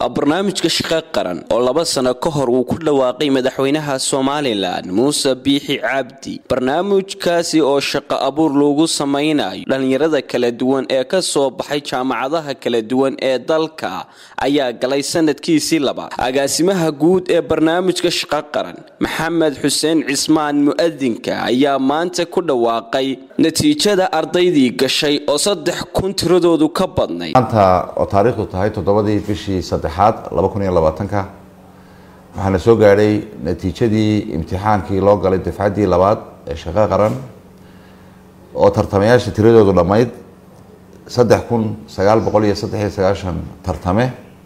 barnaamijka shaqo qaran oo laba sano ka hor uu ku dhawaaqay madaxweynaha somalilan muuse biixi cabdi barnaamijkaasi oo shaqo abuur lagu samaynayo dhallinyarada kala duwan ee ka soo baxay jaamacadaha kala duwan ee dalka ayaa galay sanadkiisii labaad agaasimaha guud ee barnaamijka shaqo qaran maxamed xuseen cismaan mu-adinka ayaa maanta ku dhawaaqay natiijada ardaydii gashay oo saddex kun tiradoodu ka badnayd maanta oo taariikhdu tahay toddobadii bishii saddexaad laba kun iyo labaatanka waxaana soo gaadhay natiijadii imtixaankii loo galay dafcaddii labaad ee shaqo qaran oo tartamayaasha tiradoodu dhammayd saddex kun sagaal boqol iyo saddex iyo sagaashan tartame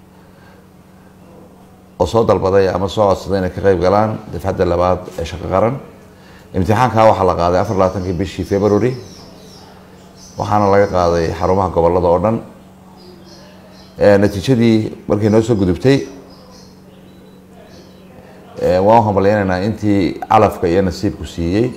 oo soo dalbaday ama soo codsaday inay ka qeyb galaan dafcadda labaad ee shaqo qaran imtixaankaa waxaa la qaaday afar labaatankii bishii february waxaana laga qaaday xarumaha gobolada oo dhan natiijadii markay noo soo gudubtay waan hambalyeynaynaa intii calafka iyo nasiibku siiyey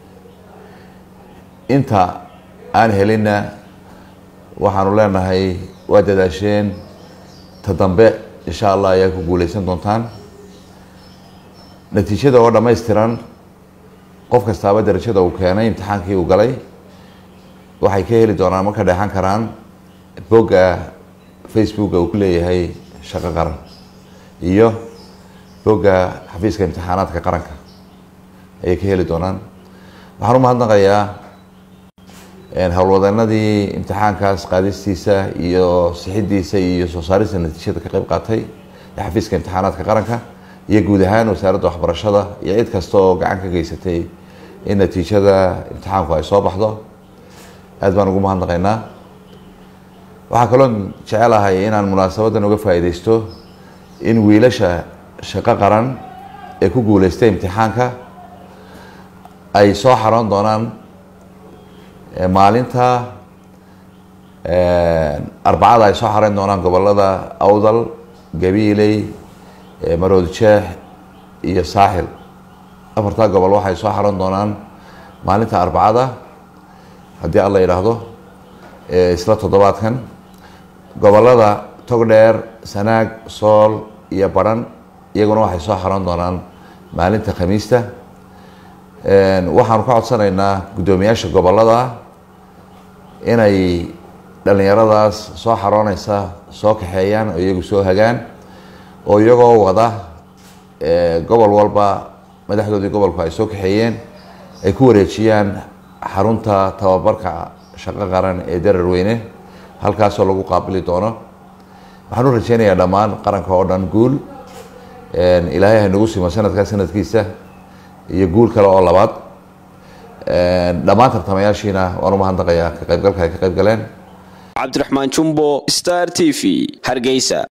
inta aan helinna waxaanu leenahay waa dadaasheen ta dambe insha allah ayaa ku guuleysan doontaan natiijada oo dhammaystiran qof kastaaba darajada uu keenay imtixaankii uu galay waxay ka heli doonaan marka dheexan karaan bogga facebooka uu ku leeyahay shaqo qaran iyo bogga xafiiska imtixaanaadka qaranka ayay ka heli doonaan waxaan u mahadnaqayaa howlwadeenadii imtixaankaas qaadistiisa iyo sixidiisa iyo soo saarista natiijada ka qeyb qaatay ee xafiiska imtixaanaadka qaranka iyo guud ahaan wasaaradda waxbarashada iyo cid kasta oo gacan ka geysatay in natiijada imtixaanku ay soo baxdo aad baan ugu mahadnaqaynaa waxaa kaloo jecelahay inaan munaasabadan uga faa'iideysto in wiilasha shaqo qaran ee ku guuleystay imtixaanka ay soo xaroon doonaan maalinta arbacada ay soo xareyn doonaan gobolada awdal gabiiley marood jeex iyo saaxil afartaa gobol waxay soo xaroon doonaan maalinta arbacada haddii alla yidhaahdo isla toddobaadkan gobolada togdheer sanaag sool iyo baran iyaguna waxay soo xaroon doonaan maalinta khamiista waxaanu ka codsanaynaa guddoomiyaasha gobolada inay dhallinyaradaas soo xarooneysa soo kaxeeyaan oo iyagu soo hagaan oo iyagoo wada gobol walba madaxdoodii gobolku ay soo kaxeeyeen ay ku wareejiyaan xarunta tababarka shaqo qaran ee dararweyne halkaasoo lagu qaabili doono waxaan u rajeynayaa dhammaan qaranka oo dhan guul ilaahay haynagu simo sanadkaa sanadkiisa iyo guul kale oo labaad dhammaan tartamayaashiina waan u mahadnaqayaa ka qaybgalka ay ka qayb galeen cabdiraxmaan jumbo star t v hargeysa